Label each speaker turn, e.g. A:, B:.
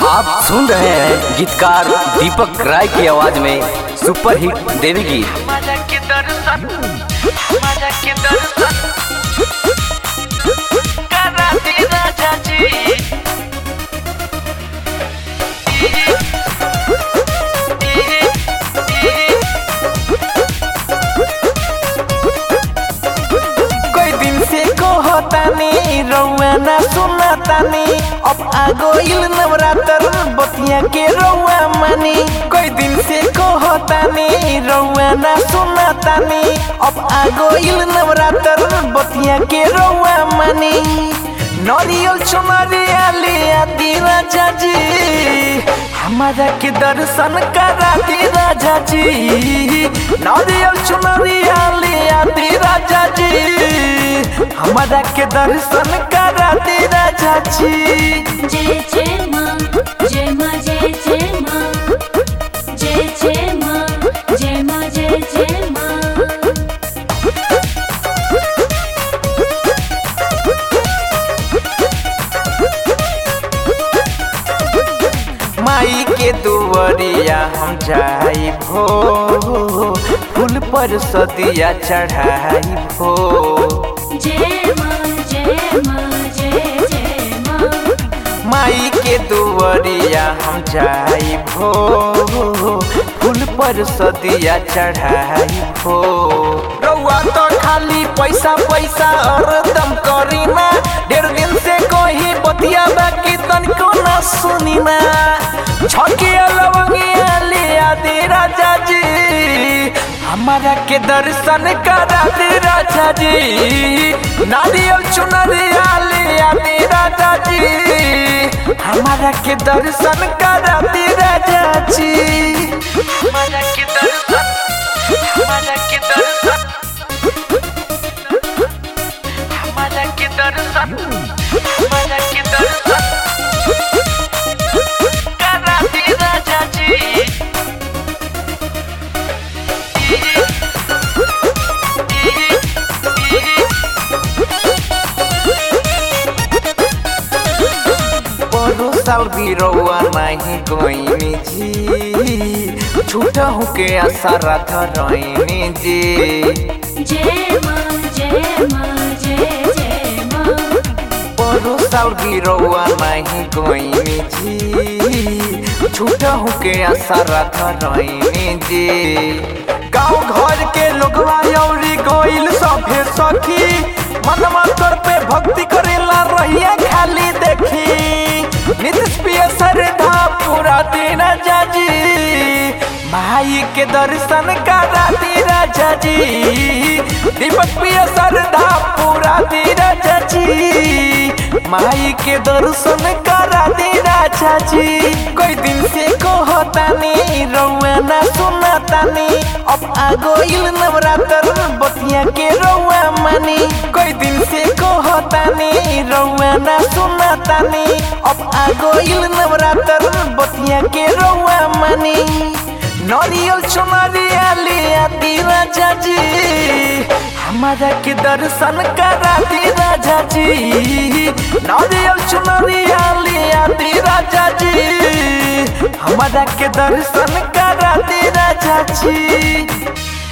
A: आप सुन रहे हैं गीतकार दीपक राय की आवाज में सुपर हिट देवी गीत
B: माझा के दर्शन माझा के दर्शन करा दे राजा जी
C: कोई दिन से कहतानी रउआ ना सुनातानी अब आ गइल नवरात्र बतिया के रउआ मानी कोई दिन से कहतानी रउआ ना सुनातानी अब आ गइल नवरात्र बतिया के रउआ मानी नरियल चुनरिया ले आदि राजा जी हमारा के दर्शन करा दी राजा जी नरियल चुनरिया ले आदि राजा जी हमारा के दर्शन करा दी राजा जी
D: जय जय माँ जय माँ जय जय माँ जय जय माँ जय माँ जय जय माँ
C: माई के दुवरिया हम जाई भो फूल पर सदिया चढ़ाई भो
D: जय माँ जय माँ जय जय माँ
C: माई के दुवरिया हम जाई भो फूल पर सदिया चढ़ाई भो रउआ तो खाली पैसा पैसा हरदम करी ना डेढ़ दिन से कोई बतिया बाकी तनिको ना सुनी ना छकिया लवंगिया लिया दे राजा जी हमारा के दर्शन करा दे राजा जी नारियल चुनरिया लिया दे राजा जी हमारा के दर्शन करा दे राजा जी
B: माझा के दर्शन माझा के दर्शन माझा के दर्शन माझा के दर्शन करा दे राजा जी
C: परो साल भी रउआ नहीं गोइनी जी छूटा के आशा रात रही जी
D: जय माँ जय माँ जय जय माँ
C: परो साल भी रउआ नहीं गोइनी जी छूटा के आशा रात रही जी गाँव घर के लोगवा यौरी गोइल सभे सखी मनवा कर पे भक्ति करेला रहिया खाली देखी नीतीश पिय श्रद्धा पूरा दिन जाजी माई के दर्शन करा दी राजा जी दीपक पिय श्रद्धा पूरा दी राजा जी माई के दर्शन करा दी राजा जी कोई दिन से कहतानी रउआ ना सुनातानी अब आ गइल नवरात्र बतिया के रउआ मानी कोई दिन से कहतानी रउआ ना सुनातानी अब आ गइल नवरात्र बतिया के रउआ मानी नरियल चुनरिया लिया दी राजा जी हमारा के दर्शन करा दी राजा जी नरियल चुनरिया लिया दी राजा जी हमारा के दर्शन करा दी राजा जी